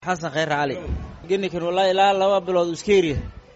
xasan khayr cali genikan wallaahi ilaa laba bilood iskeeriya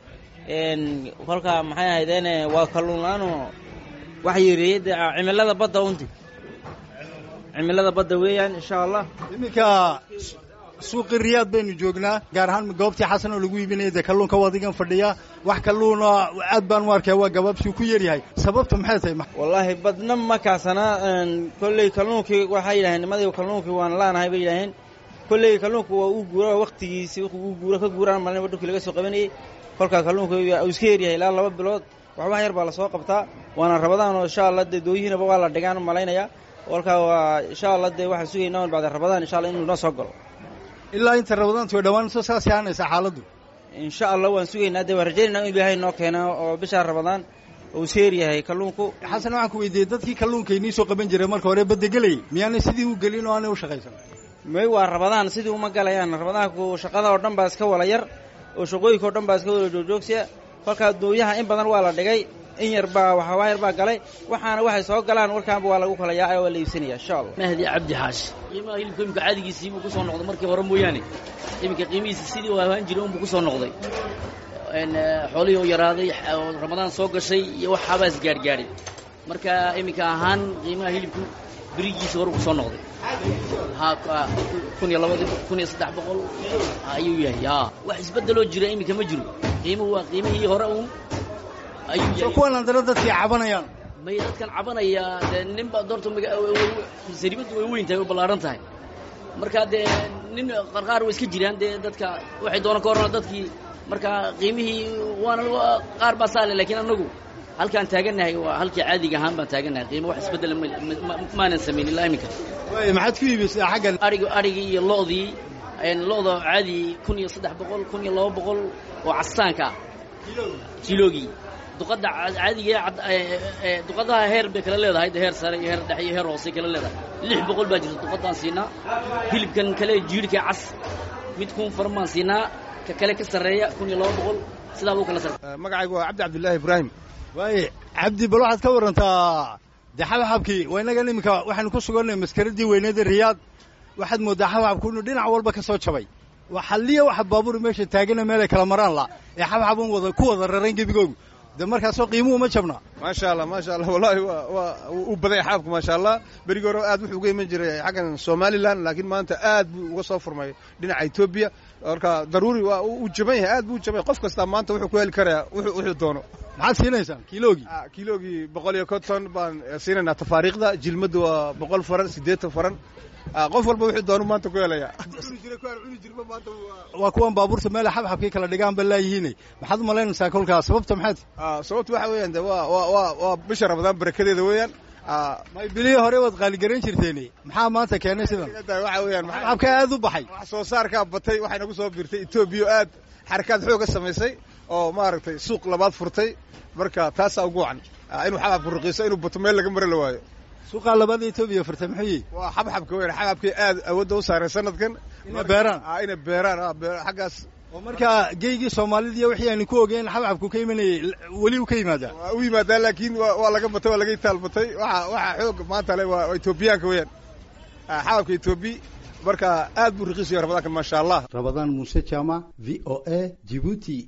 kolkaa maxay ahaydeen waa kalluun la-aanoo wax yareeyey cimilada badda unti cimilada badda weeyaan insha allah iminka suuqi riyaad baynu joognaa gaar ahaan goobtii xasan oo lagu iibinaya dee kalluunka wadigan fadhiya wax kalluuna aad baan u arkaya waa gabaabsiu ku yaryahay sababta maxay tahay wallaahi badna ma kaasana kolley kalluunkii waxay yidhaheen nimadii kalluunkii waan laanahay bay yidhaaheen kolley kalluunku waa uu guura waktigiisi uu guura ka guuraan malin dhulkii laga soo qabanayey kolkaa kalluunka uu iska yaryahay ilaa laba bilood waxbax yar baa lasoo qabtaa waana rabadaan oo insha allah dee dooyihiinaba waa la dhigaan malaynaya kolkaa waa insha allah dee waxaan sugaynaa bacda rabadaan insha allah inuu noo soo galo ilaa inta rabadaantu way dhawaan soo saas yaanaysa xaaladdu insha allah waan sugaynaa dee waan rajaynayna in ilaahay noo keena oo bishaa rabadaan uu seer yahay kalluunku xasan waxaan ku weydiiyey dadkii kalluunka inii soo qaban jiray marka hore baddegelayay miyaanay sidii u gelin oo aanay u shaqaysan may waa rabadaan sidii uma galayaan rabadaanku shaqada oo dhan baa iska wala yar oo shaqooyinka oo dhan baa iska wala joogjoogsiya kolkaa dooyaha in badan waa la dhigay in yar baa waxaa yar baa galay waxaana waxay soo galaan warkaanba waa lagu kala yaacay waa la iibsanaya insha allah mahdi cabdi xaashi qiimaha hilibka imika caadigiisii buu ku soo noqday markii hore mooyaane iminka qiimihiisi sidii u ahaan jiray unbuu ku soo noqday xoolihii oo yaraaday ramadaan soo gashay iyo waxaabaa isgaadhgaadhay marka iminka ahaan qiimaha hilibku berigiisii hore ku soo noqday kun iyo labadi kun iyo saddex boqol ayuu yahay a wax isbeddeloo jira iminka ma jiro qiimuhu waa qiimihii hore uun ayuu yahay kuwan andana dadkii cabanayaan may dadkan cabanaya dee ninba doorta saribaddu way weyn tahay way ballaaran tahay marka dee nin qarqaar way iska jiraan dee dadka waxay doona ka horna dadkii marka qiimihii waana qaar baa saale lakiin annagu halkaan taagannahay waa halkii caadiga ahaan baan taagannahay qiimo wax isbeddela maanan samayn ilaa iminka maxaad ku iibisay xaggan arig arigii iyo lo'dii lo'da caadi kun iyo saddex boqol kun iyo laba boqol oo castaanka ah kiloogii duqadda caadiga duqadaha heer bay kala leedahay heer sare iyo heer dhexe iyo heer hoose kala leedahay lix boqol baa jirta duqaddaan siinaa hilibkan kale jiirhka cas mid kun faran baan siinaa ka kale ka sarreeya kun iyo laba boqol sidaa buu kala sarreeya magacaygu waa cabdi cabdullaahi ibraahim waaye cabdi bal waxaad ka warantaa dee xabxabkii waa innagan iminka waxaynu ku sugannay maskaradii weyneeda riyaad waxaad mooddaa xabxabku inuu dhinac walba ka soo jabay xalliya waxa baabuur meesha taagana meelay kala maraan la ee xabxabun wada ku wada rarayn gebigoogu de markaasoo qiimuhu ma jabna maasha allah maasha allah wallahi waa waa u baday xaabku maasha allah berigi hore aad wuxuu uga iman jiray xaggan somalilan laakiin maanta aad buu uga soo furmay dhinaca etoobiya marka daruuri waa uu jaban yahay aad buu u jaban yahay qof kastaa maanta wuxuu ku heli karayaa wuxuu wuxuu doono maxaad siinaysaan kiloogii kiloogii boqol iyo konton baan siinaynaa tafaariikhda jilmadda waa boqol faran siddeetan faran qof walba wuxuu doonu maanta ku helayaa waa kuwan baabuurta meela xabxabkii kala dhigaan ba laayihiine maxaad u malaynaysaa kolkaa sababta maxaad sababta waxa weeyaan de waa waa waa waa bisha ramadaan barakadeeda weeyaan may bilihii hore waad qaaligarayn jirteeni maxaa maanta keenay sidan waxa weeyaan xabxabkaa aad u baxay wax soo saarkaa batay waxay nagu soo biirtay etoobiya aad xarakaad xooga samaysay oo maaragtay suuq labaad furtay marka taasaa ugu wacan inuu xabxabku ruqiiso inuu bato meel laga mara la waayo suuqaa labaada etoobiya furtay muxuu yihi waa xabxabka weyn xabxabkii aad awoodda u saaray sanadkan inay beeraan inay beeraan xaggaas oo markaa geygii soomaalida iyo wixii aynu ku ogeyn xabxabku ka imanayay weli u ka yimaadaa waa u yimaadaa laakiin waa laga batay waa laga itaalbatay waxa waxa xoog maanta le waa etoobiyaanka weeyaan xababka etoobiya marka aad buu raqiisaya ramadaankan maasha allah rabadaan muuse jaamac v o a jibuuti